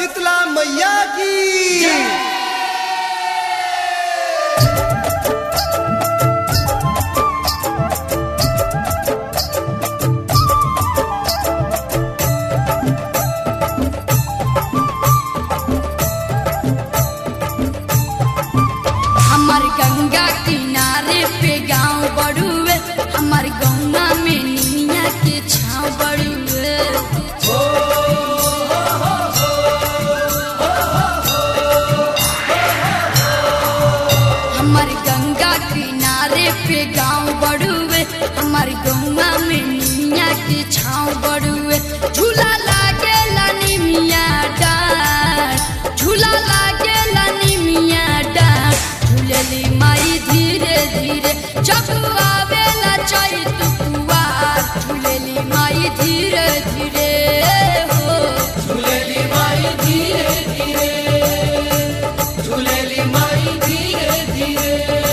शीतला मैया की हमार गंगा किनारे पे गांव बड़ुए हमार गौवा में निमिया के छाव बड़ुए हमार गंगा किनारे पे गांव बड़ुए हमार गौवा में निमिया के छाव बड़ुए झूला लागेला निमिया डार झूला लागेला निमिया डार झूलेली माई धीरे धीरे जब आवेला चैत कुवार झूलेली माई धीरे धीरे हो झूलेली माई धीरे धीरे झूलेली माई धीरे धीरे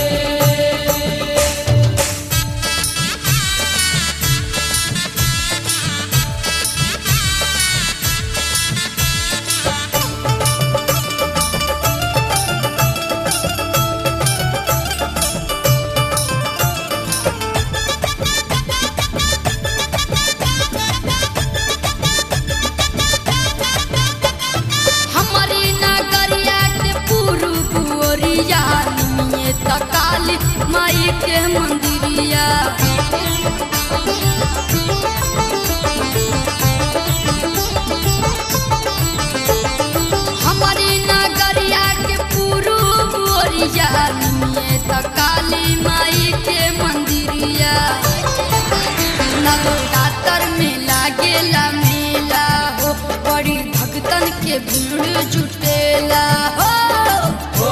हमारी नगरिया के पूर्व ओरिया निमिये तकाली माई के मंदिरिया हमारी नगरिया के पूर्व ओरिया निमिये तकाली माई के मंदिरिया नवरात्र में लागेला मेला हो बड़ी भक्तन के भीड़ जुटेला हो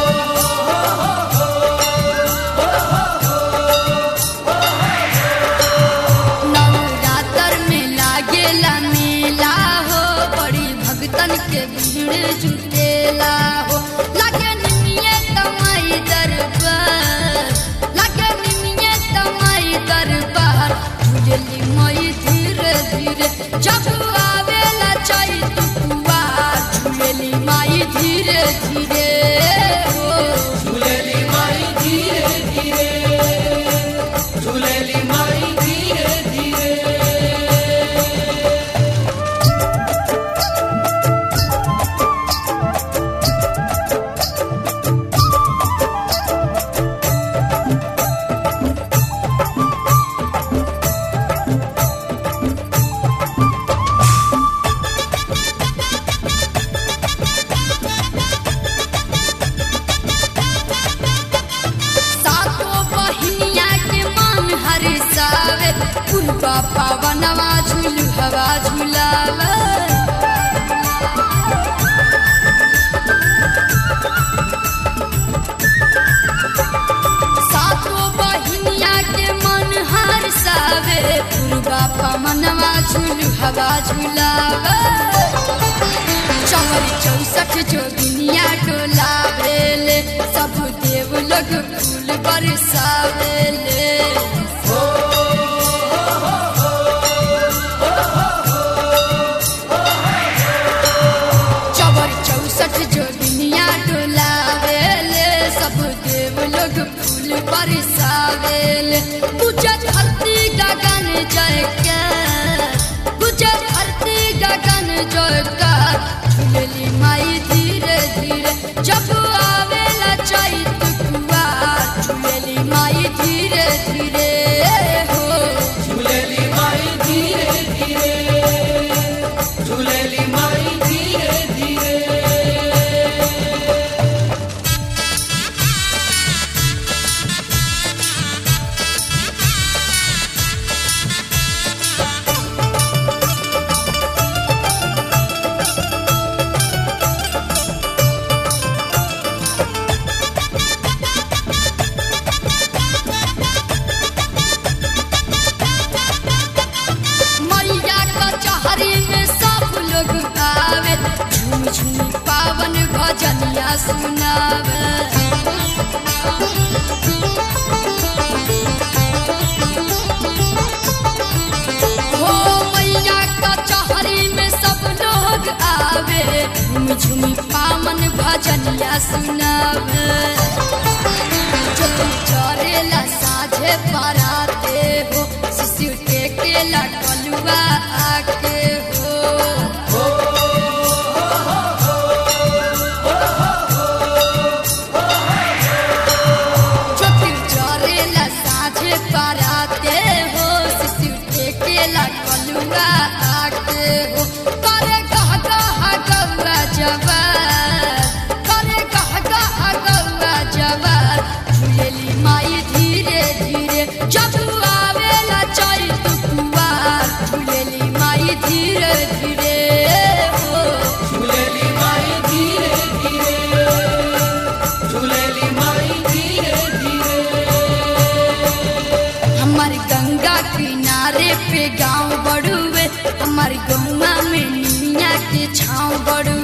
नवरात्र में लागेला मेला हो बड़ी भक्तन के भीड़ जुटेला हो लागे निमिये तमाई दरबार लागे निमिये तमाई दरबार झूलेली मई धीरे धीरे जब आवेला चैत कुवार झूलेली माई धीरे धीरे हो झूलेली माई धीरे धीरे झूलेली माई धीरे धीरे सातो बहिनिया के मन हरिसावे पुरबा पावनवा झूलू हवा झूलावे सातो बहिनिया के मन हरिसावे पुरबा पावनवा झूलू हवा झूलावे चौरी चौसठ जोगिनिया डोलावेले सब देव लोग फूल बरसावेले चौरी चौसठ जोगिनिया डोलावेले सब देव लोग फूल बरसावेले पूजा धरती गगन जय के पूजा धरती गगन जय का झूलेली माई धीरे धीरे जब आवेला चैत कुवार झूलेली माई धीरे धीरे हो झूलेली माई धीरे धीरे झूलेली माई धीरे धीरे मैया कचहरी में सब लोग आवे झूम झूम पावन भजनिया सुनावे हो मैया कचहरी में सब लोग आवे भजनिया सुनावे चतुर चरेला साझे पराते हो शिशु टेकेला कलुआ आके हो चतुर चरेला साझे पराते हो शिशु टेकेला कलुआ आके हो करे कह कह गौरा जवान करे कह कह गौरा जवान झूलेली माई धीरे धीरे जब आवेला चैत कुवार झूलेली माई धीरे धीरे हो झूलेली माई धीरे धीरे झूलेली माई धीरे धीरे हमार गंगा किनारे पे गांव बड़ुए हमार गौवा में निमिया के छाँव बड़ुए